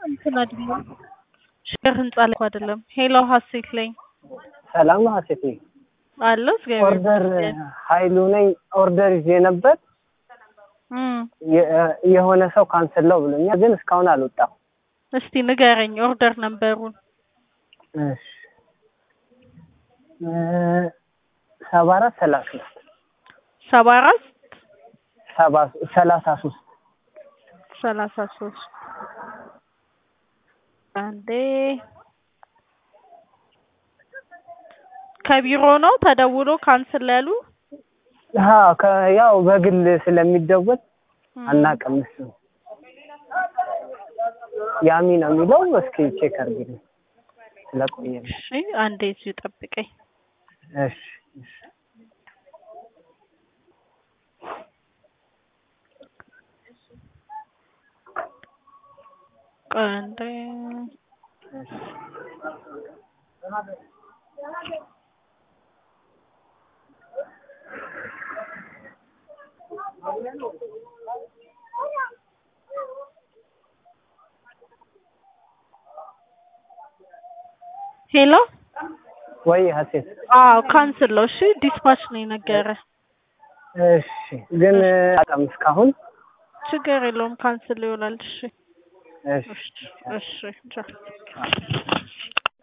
እንትን አይደለም ሽር ህንጻ ላይ እኮ አይደለም። ሄሎ ሀሴት ላይ ሰላም ነው ሀሴት ነኝ። አለ እግዚአብሔር ኦርደር ይመስገን። ኃይሉ ነኝ። ኦርደር ይዤ ነበር እም የ- የሆነ ሰው ካንስል ነው ብሎኛል፣ ግን እስካሁን አልወጣም። እስቲ ንገረኝ ኦርደር ነበሩን እሺ እ ሰባ አራት ሰላሳ ሶስት ሰባ አራት ሰባ ሰላሳ ሶስት ሰላሳ ሶስት አንዴ ከቢሮ ነው ተደውሎ ካንስል ያሉ ሀ ከ- ያው በግል ስለሚደወል እም፣ አናውቅም። እሱ ያሚ ነው የሚለው። እስኪ ቼክ አድርጊልኝ ስለቆየ ነው። እሺ አንዴ እዚሁ ጠብቀኝ። እሺ እሺ ቆይ አንዴ ሄሎ ወይ ሀሴት አዎ ካንስል ነው። እሺ ዲስፓች ነው የነገረ። እሺ ግን አጣም እስካሁን ችግር የለውም ካንስል ይሆናል። እሺ እሺ እሺ እሺ ቻው።